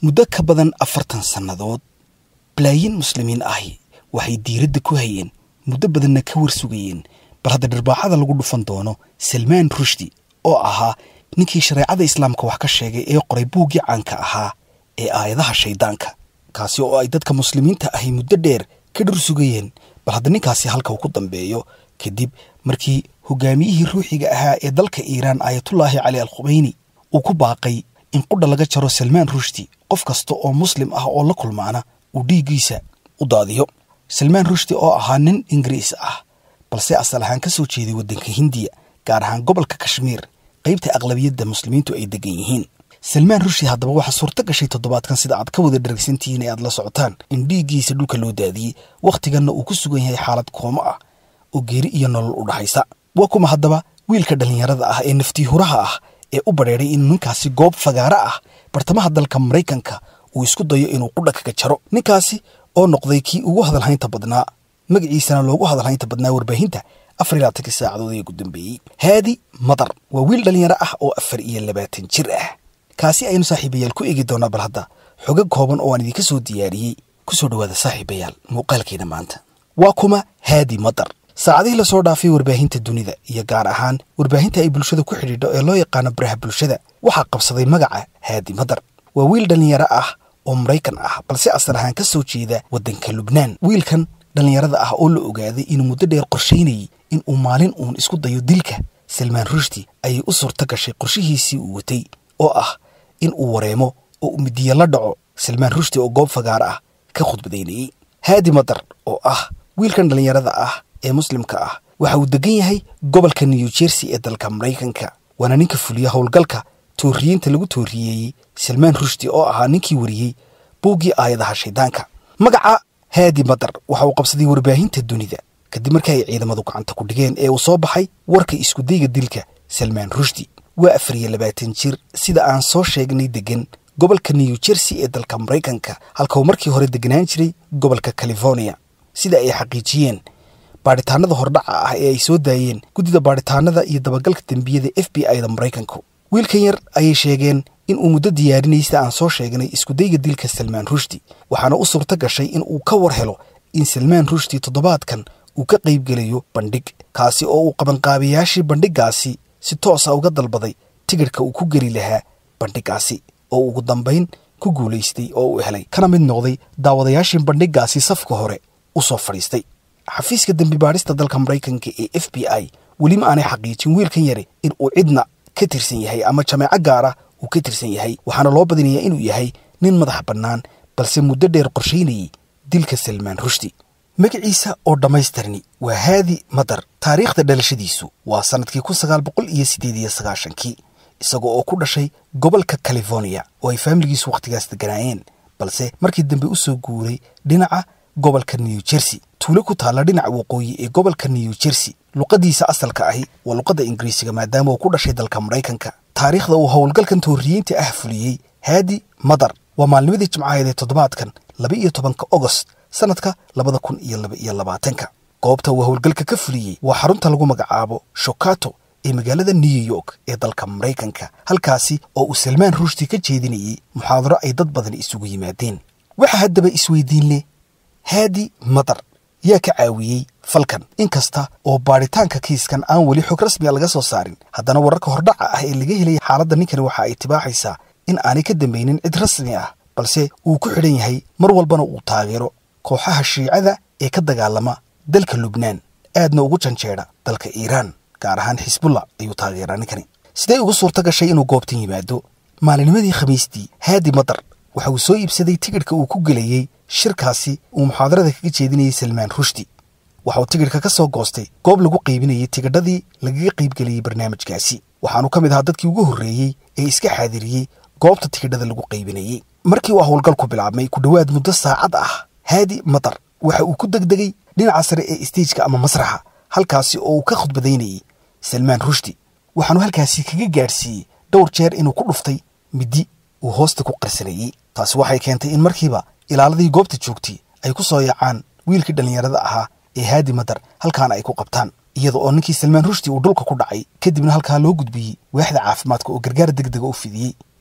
muddo ka badan afartan sannadood balaayiin muslimiin ahi waxay diiradda ku hayeen muddo badanna ka war sugayeen bal hadda dharbaaxada lagu dhufan doono salmaan rushdi oo ahaa ninkii shareecada islaamka wax ka sheegay ee qoray buuggii caanka ahaa ee aayadaha shayddaanka kaasi oo ay dadka muslimiinta ahi muddo dheer ka dhur sugayeen bal hadda ninkaasi halka uu ku dambeeyo kadib markii hogaamiyihii ruuxiga ahaa ee dalka iiraan aayatullaahi cali al khumeyni uu ku baaqay in qudha laga jaro salmaan rushdi qof kasta oo muslim ah oo la kulmaana uu dhiiggiisa u daadiyo salmaan rushdi oo ahaa nin ingiriis ah balse asal ahaan ka soo jeeday waddanka hindiya gaar ahaan gobolka kashmiir qaybta aqlabiyadda muslimiintu ay degan yihiin salmaan rushdi haddaba waxaa suurto gashay toddobaadkan sida aad ka wada dharagsantihiin ee aad la socotaan in dhiiggiisa dhulka loo daadiyey wakhtiganna uu ku sugan yahay xaalad koomo ah oo geeri iyo nolol u dhaxaysa waa kuma haddaba wiilka dhallinyarada ah ee naftiihuraha ah ee u badheedhay inuu ninkaasi goob fagaaro ah bartamaha dalka maraykanka uu isku dayo inuu qudha kaga jaro ninkaasi oo noqday kii ugu hadalhaynta badnaa magaciisana loogu hadalhaynta badnaa warbaahinta afar iyo labaatankii saacadood ee ugu dambeeyey haadi madar waa wiil dhallinyaro ah oo afar iyo labaatan jir ah kaasi aynu saaxiibayaal ku eegi doonaa bal hadda xogo kooban oo aan idinka soo diyaariyey ku soo dhowaada saaxiibayaal muuqaalkeena maanta waa kuma haadi madar saacadihii lasoo dhaafay warbaahinta dunida iyo gaar ahaan warbaahinta ay bulshada ku xidhiidho ee loo yaqaano baraha bulshada waxaa qabsaday magaca haadi madar waa wiil dhallinyaro ah oo maraykan ah balse asal ahaan ka soo jeeda waddanka lubnaan wiilkan dhallinyarada ah oo la ogaaday inuu muddo dheer qorshaynayey in uu maalin uun isku dayo dilka salmaan rushdi ayay u suurto gashay qorshihiisii uu watay oo ah in uu wareemo oo uu midiya la dhaco salmaan rushdi oo goob fagaar ah ka khudbadaynayey haadi madar oo ah wiilkan dhallinyarada ah ee muslimka ah waxa uu degan yahay gobolka new jersey ee dalka maraykanka waana ninka fuliya howlgalka tooriyiinta lagu tooriyeeyey salmaan rushdi oo ahaa ninkii wariyey buuggii aayadaha shayddaanka magaca haadi madar waxa uu qabsaday warbaahinta dunida kadib markii ay ciidamadu gacanta ku dhigeen ee uu soo baxay warka iskudayga dilka salmaan rushdi waa afar iyo labaatan jir sida aan soo sheegnay degan gobolka new jersey ee dalka maraykanka halka uu markii hore deganaan jiray gobolka california sida ay xaqiijiyeen baadhitaanada hordhaca ah ee ay soo daayeen guddida baadhitaanada iyo dabagalka dembiyada f b i da maraykanku wiilkan yar ayay sheegeen in uu muddo diyaarinayay sida aan soo sheegnay iskudayga dilka salmaan rushdi waxaana u suurto gashay in uu ka war helo in salmaan rushdi toddobaadkan uu ka qaybgelayo bandhig kaasi oo uu qabanqaabayaashii bandhiggaasi si toosa uga dalbaday tigidhka uu ku geli lahaa bandhiggaasi oo ugu dambayn ku guulaystay oo uu helay kana mid noqday daawadayaashii bandhiggaasi safka hore u soo fadhiistay xafiiska dembi baadhista dalka maraykanka ee f b i weli ma aanay xaqiijin wiilkan yari in uu cidna ka tirsan yahay ama jameeco gaara uu ka tirsan yahay waxaana loo badinayaa inuu yahay nin madax bannaan balse muddo dheer qorshaynayey dilka salmaan rushdi magaciisa oo dhammaystirni waa haadi madar taariikhda dhalashadiisu waa sannadkii kun sagaal boqol iyo siddeed iyo sagaashankii isaga oo ku dhashay gobolka california oo ay faamiligiisu wakhtigaas deganaayeen balse markii dambe u soo guuray dhinaca gobolka new jersey tuulo ku taalla dhinaca waqooyi ee gobolka new jersey luqadiisa asalka ahi waa luqadda ingiriisiga maadaama uu ku dhashay dalka maraykanka taariikhda uu howlgalkan tooriyiinta ah fuliyey haadi madar waa maalnimadii jimcaheed ee toddobaadkan laba iyo tobanka ogost sannadka labada kun iyo laba iyo labaatanka goobta uu howlgalka ka fuliyey waa xarunta lagu magacaabo shokato ee magaalada new york ee dalka maraykanka halkaasi oo uu salmaan rushdi ka jeedinayey muxaadaro ay dad badan isugu yimaadeen waxaa haddaba isweydiin leh haadi madar yaa ka caawiyey falkan inkasta oo baadhitaanka kiiskan aan weli xog rasmiga laga soo saarin haddana wararka hordhaca ah ee laga helaya xaaladda ninkani waxa ay tibaaxaysaa in aanay ka dambaynin cid rasmi ah balse uu ku xidhan yahay mar walbana uu taageero kooxaha shiicada ee ka dagaalama dalka lubnaan aadna ugu janjeedha dalka iiraan gaar ahaan xisbullah ayuu taageeraa ninkani sidee ugu suurto gashay inuu goobtan yimaado maalinimadii khamiistii haadi madar waxa uu soo iibsaday tigidhka uu ku gelayey shirkaasi uu muxaadarada kaga jeedinayay salmaan rushdi waxa uu tigidhka ka soo goostay goob lagu qaybinayay tigidhadii lagaga qaybgeliyey barnaamijkaasi waxaanu ka mid ahaa dadkii ugu horreeyey ee iska xaadiriyey goobta tigidhada lagu qaybinayey markii uu howlgalku bilaabmay ku dhowaad muddo saacad ah haadi madar waxa uu ku degdegay dhinaca sare ee isteijka ama masraxa halkaasi oo uu ka khudbadaynayey salmaan rushdi waxaanu halkaasi kaga gaadhsiiyey dhowr jeer inuu ku dhuftay middi uu hoosta ku qarsanayey taasi waxay keentay in markiiba ilaaladii goobta joogtay ay ku soo yaacaan wiilkii dhallinyarada ahaa ee haadi madar halkaana ay ku qabtaan iyada oo ninkii salmaan rushdi uu dhulka ku dhacay kadibna halkaa loo gudbiyey waaxda caafimaadka oo gargaar deg dega u fidiyey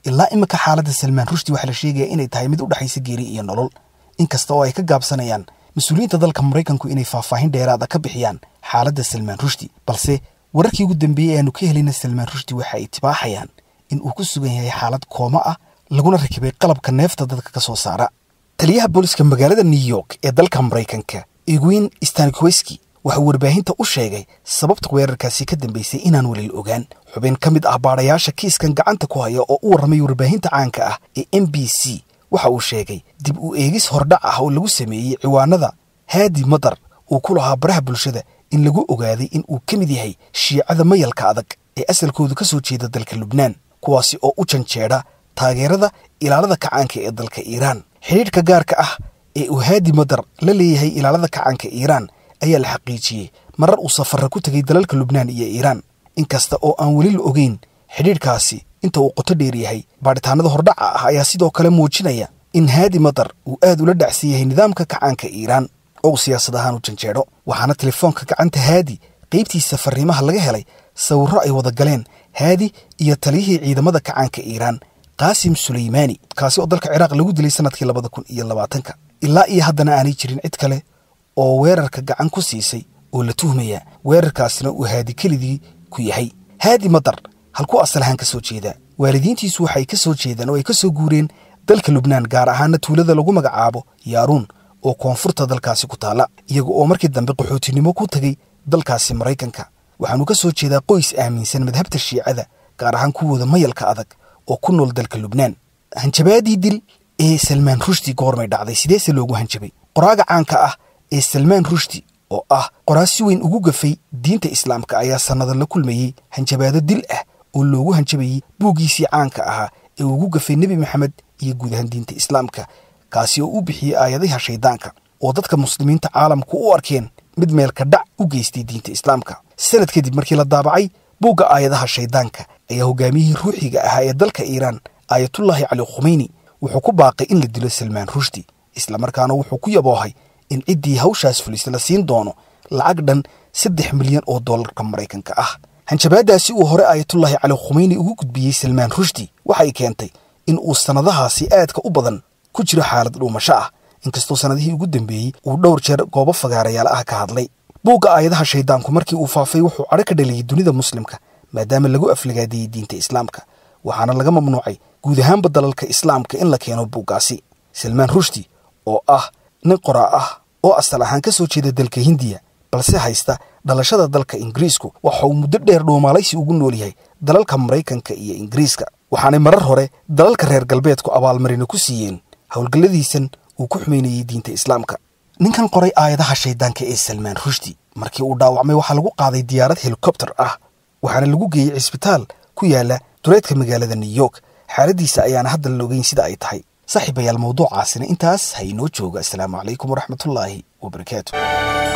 ilaa iminka xaaladda salmaan rushdi waxaa la sheegaya inay tahay mid u dhexaysa geeri iyo nolol inkasta oo ay ka gaabsanayaan mas-uuliyiinta dalka maraykanku inay faahfaahin dheeraada ka bixiyaan xaaladda salmaan rushdi balse wararkii ugu dambeeyey aanu ka helayna salmaan rushdi waxa ay tibaaxayaan in uu ku sugan yahay xaalad kooma ah laguna rakibay qalabka neefta dadka ka soo saara taliyaha booliska magaalada new york ee dalka maraykanka egwin stankweski waxauu warbaahinta u sheegay sababta weerarkaasi ka dambaysay inaan welil ogaan xubin ka mid ah baadhayaasha kiiskan gacanta ku haya oo u warramay warbaahinta caanka ah ee m b c waxa uu sheegay dib u eegis hordhac ah oo lagu sameeyey ciwaanada haadi madar uu ku lahaa baraha bulshada in lagu ogaaday in uu ka mid yahay shiicada mayalka adag ee asalkoodu ka soo jeeda dalka lubnaan kuwaasi oo u janjeedha taageerada ilaalada kacaanka ee dalka iiraan xidhiidhka gaarka ah ee uu haadi madar la leeyahay ilaalada kacaanka iiraan ayaa la xaqiijiyey marar uu safarra ku tegay dalalka lubnaan iyo iiraan inkasta oo aan weli la ogeyn xidhiidhkaasi inta uu qoto dheer yahay baadhitaanada hordhaca ah ayaa sidoo kale muujinaya in haadi madar uu aad ula dhacsan yahay nidaamka kacaanka iiraan oo uu siyaasad ahaan u janjeedho waxaana telefoonka gacanta haadi qaybtiisa fariimaha laga helay sawirro ay wada galeen haadi iyo taliyihii ciidamada kacaanka iiraan qaasim suleymaani kaasi oo dalka ciraaq lagu dilay sanadkii labada kun iyo labaatanka ilaa iyo haddana aanay jirin cid kale oo weerarka gacan ku siisay oo la tuhmaya weerarkaasina uu haadi kelidii ku yahay haadi madar halkuu asal ahaan ka soo jeedaa waalidiintiisu waxay ka soo jeedaan oo ay ka soo guureen dalka lubnaan gaar ahaana tuulada lagu magacaabo yaaruun oo koonfurta dalkaasi ku taalla iyaga oo markii dambe qaxootinimo ku tegay dalkaasi maraykanka waxaanu ka soo jeedaa qoys aaminsan madhabta shiicada gaar ahaan kuwooda mayalka adag oo ku nool dalka lubnaan hanjabaadii dil ee salmaan rushdi goormay dhacday sideese loogu hanjabay qoraaga caanka ah ee salmaan rushdi oo ah qoraa si weyn ugu gafay diinta islaamka ayaa sannada la kulmayey hanjabaado dil ah oo loogu hanjabayey buuggiisii caanka ahaa ee ugu gafay nebi maxamed iyo guud ahaan diinta islaamka kaasi oo u bixiyey aayadaha shayddaanka oo dadka muslimiinta caalamku u arkeen mid meelka dhac u geystay diinta islaamka sanad kadib markii la daabacay buugga aayadaha shayddaanka ayaa hogaamiyihii ruuxiga ahaa ee dalka iiraan aayatullaahi cali khumeyni wuxuu ku baaqay in la dilo salmaan rushdi islamarkaana wuxuu ku yaboohay in ciddii hawshaas fulisa la siin doono lacag dhan saddex milyan oo dollarka maraykanka ah hanjabaadaasi uu hore aayatullaahi cali khumeyni ugu gudbiyey salmaan rushdi waxay keentay in uu sannadahaasi aadka u badan ku jiro xaalad dhuumasho ah inkastoo sannadihii ugu dambeeyey uu dhowr jeer goobo fagaarayaal ah ka hadlay buugga aayadaha shayddaanku markii uu faafay wuxuu cadho ka dhaliyey dunida muslimka maadaama lagu aflagaadeeyey diinta islaamka waxaana laga mamnuucay guud ahaanba dalalka islaamka in la keeno buuggaasi salmaan rushdi oo ah nin qoraa ah oo asal ahaan ka soo jeeda dalka hindiya balse haysta dhalashada dalka ingiriisku waxa uu muddo dheer dhuumaalaysi ugu nool yahay dalalka maraykanka iyo ingiriiska waxaanay marar hore dalalka reer galbeedku abaalmarina ku siiyeen howlgalladiisan uu ku xumaynayey diinta islaamka ninkan qoray aayadaha shayddaanka ee salmaan rushdi markii uu dhaawacmay waxaa lagu qaaday diyaarad helikobter ah waxaana lagu geeyey cisbitaal ku yaala duleedka magaalada new york xaaladiisa ayaana hadda la ogeyn sida ay tahay saaxiibayaal mawduucaasina intaas ha inoo jooga asalaamu calaykum waraxmatullaahi wabarakaatu